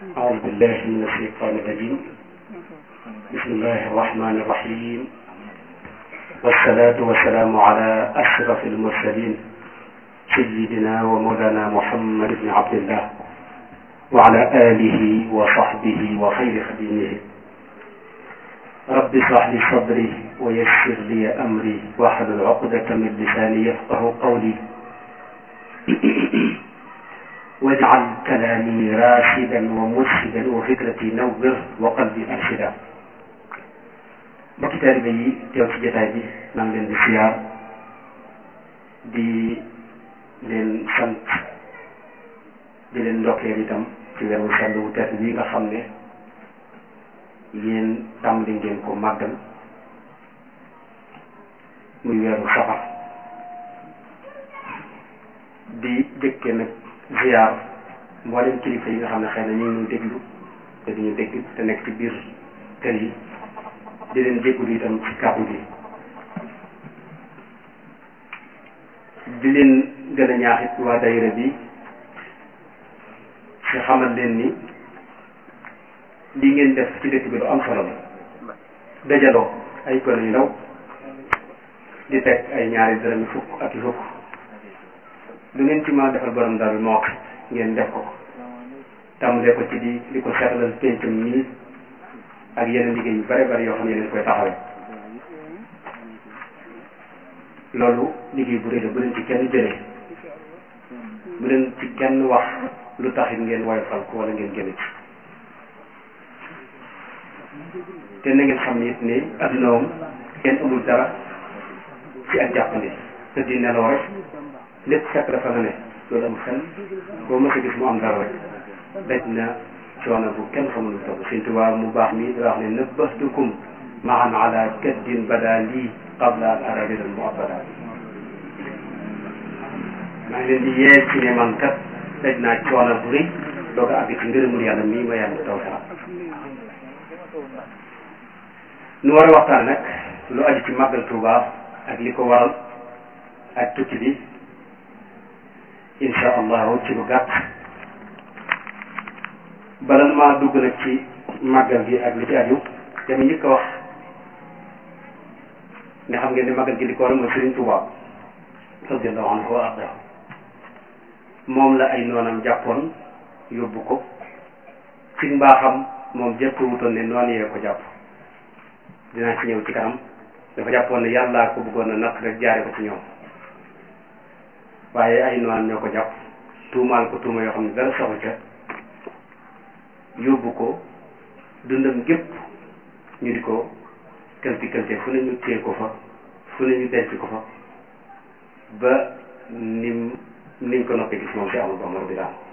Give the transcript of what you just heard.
أعوذ بالله من الشيطان الرجيم بسم الله الرحمن الرحيم والصلاة والسلام على أشرف المرسلين سيدنا ومولانا محمد بن عبد الله وعلى آله وصحبه وخير خديمه رب اشرح لي صدري ويسر لي أمري واحلل عقدة من لساني يفقه قولي واجعل كلامي راشدا ومرشدا وفكرتي نور وقلبي أرشدا mbokki taalibe yi teew ci jotaay bi maa ngi leen di siyaar di leen sant di leen ndokkeel itam ci weeru sell wu tedd bi nga xam ne yéen tàmbali ngeen ko màggal muy weeru safar di jëkke nag ziar mboolem kilifa yi nga xam ne xëy na ñu ngi déglu te duñu dégg te nekk ci biir kër yi di leen jégalu itam ci kàddu gi di leen gën a ñaaxit waa dayira bi ci xamal leen ni lii ngeen def ci dëkk bi lu am solo la dajaloo ay gone yu ndaw di teg ay ñaari dërëmi fukk ak i fukk lu ngeen ci mën a defal borom daal moo wax ngeen def ko tàmbalee ko ci di di ko seetalal pencum nii ak yeneen liggéey yu bare bari yoo xam ne leen koy taxawee loolu liggéey bu rëy la bu leen ci kenn jëlee bu leen ci kenn wax lu taxit ngeen woyofal ko wala ngeen génn ci te na ngeen xam ne it ne adduna moom kenn amul dara ci ak jàppandi te di nelaw rek lépp fekk dafa nga ne loolu am xel boo mës a gis mu am dara rek daj na coono bu kenn xamul lu toll Sëñ Tuubaa mu baax mi da wax ne nëbbatukum maan ala kaddin bada lii qabla an ara ridan mu abada maa ngi leen di yee ci ne man kat daj naa coono bu rëy doog a àgg ci ngërëmul yàlla mii ma yàlla taw sax nu war a waxtaan nag lu aju ci màggal Tuubaa ak li ko waral ak tukki bi insha allahu ci lu gàtt bala maa dugg nag ci màggal gi ak li ci aju dama njëkk a wax ne xam ngeen ne màggal gi li ko waral mooy Sëriñ Tuubaa radiyallahu anhu wa arda moom la ay noonam jàppoon yóbbu ko ci mbaaxam moom jëpp wutoon ne noonu yee ko jàpp dinaa ci ñëw ci kanam dafa jàppoon ne yàllaa ko bëggoon a natt rek jaare ko ci ñoom waaye ay noonam ñoo ko jàpp tuumaal ko tuuma yoo xam ne dara saxu ca yóbbu ko dundam gépp ñu di ko këlti këlte fu ne ñu téye ko fa fu ne ñu denc ko fa ba nim niñ ko noppee gis moom si amul ba mor bi daal